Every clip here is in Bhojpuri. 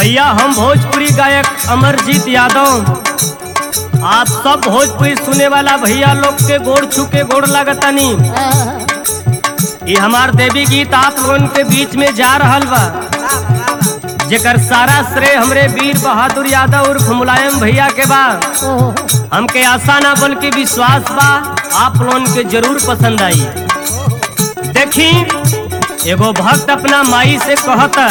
भैया हम भोजपुरी गायक अमरजीत यादव आप सब भोजपुरी सुने वाला भैया लोग के गोड़ छू के गोड़ लागतानी ये हमार देवी गीत आप लोगन के बीच में जा रहल बा जेकर सारा श्रेय हमरे वीर बहादुर यादव उर्फ मुलायम भैया के बा हमके आशा ना बल्कि विश्वास बा आप लोगन के जरूर पसंद आई देखी एगो भक्त अपना माई से कहता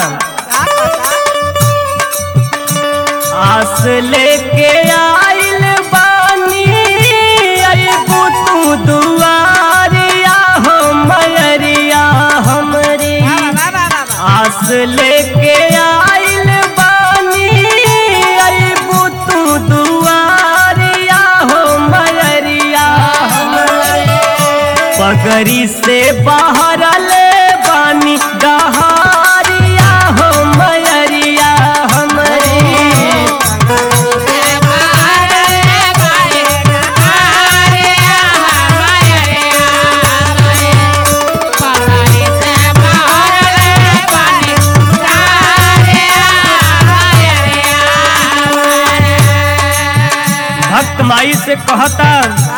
आस लेके आइल बानी अइबू तू दुआरिया हो मयरिया हमरी आस लेके आइल बानी अइबू तू दुआरिया हो मयरिया हमरी पगड़ी से बाहर ले बानी डहारिया हो मयरिया हमरी भक्त माई से कहता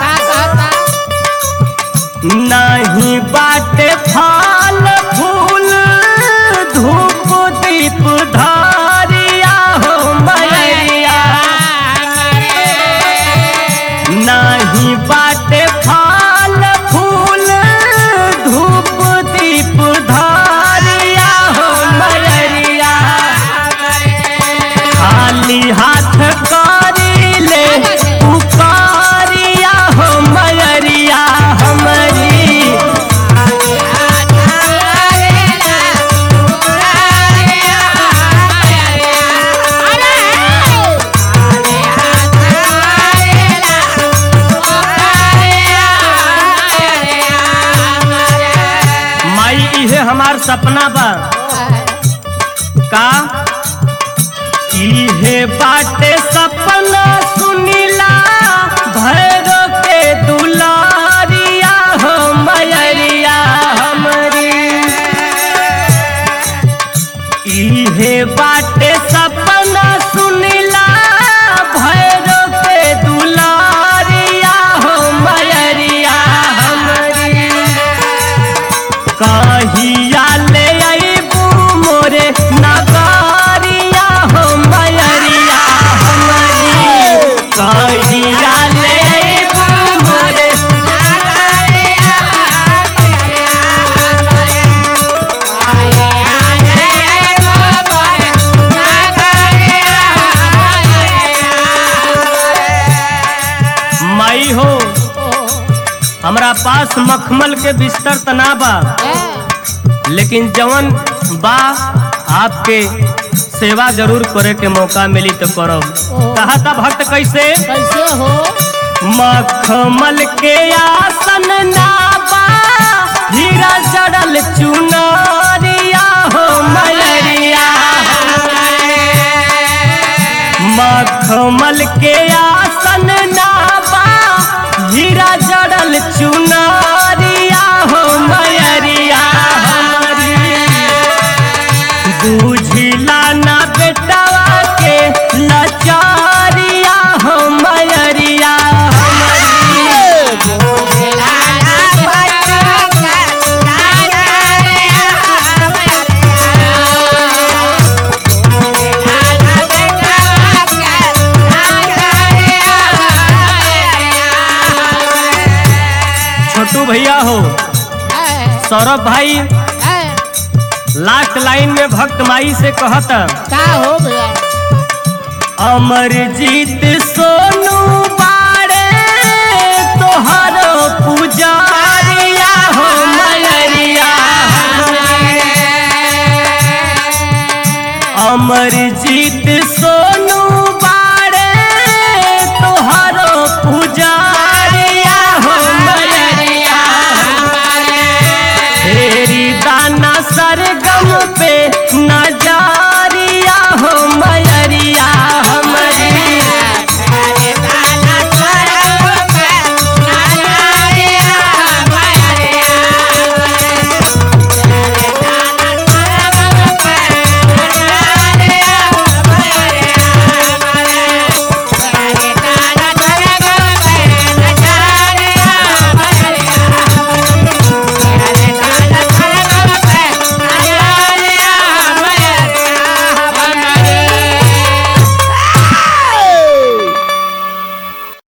नहीं बाटे फल फूल धूप दीप धारिया हो मैया नहीं बाटे फल फूल धूप दीप धारिया हो मैया खाली हाथ करी ले पुकारिया हो मैरिया हमारी माई इहे हमार सपना बा का इहे बाटे सपना सुनीला भैरो के दुलारिया हो मैरिया हमरी इहे बाटे सपना सुनीला भैरो के दुलारिया हो मैरिया हमरी कहिया ले अइबू मोरे नगारिया हो मैरिया हमरी कहिया ले अइबू मोरे माई हो हमरा पास मखमल के बिस्तर तना बा लेकिन जवन बा आपके सेवा जरूर करे के मौका मिली तो करब कहा था भक्त कैसे कैसे हो मखमल के आसन नाबा हीरा जड़ल चुनारिया हो मैरिया मखमल के आसन नाबा हीरा जड़ल चुनारिया हो मैरिया हमारी बुझिला ना बेटवा के लाचारिया हो मैरिया छोटू भैया हो सौरभ भाई लास्ट लाइन में भक्त माई से कहता का हो गया अमरजीत सोनू बाड़े तोहरो पुजारिया हो मैरिया अमरजीत सोनू बाड़े तोहरो पुजारिया हो मैरिया तेरी दाना सरगम पे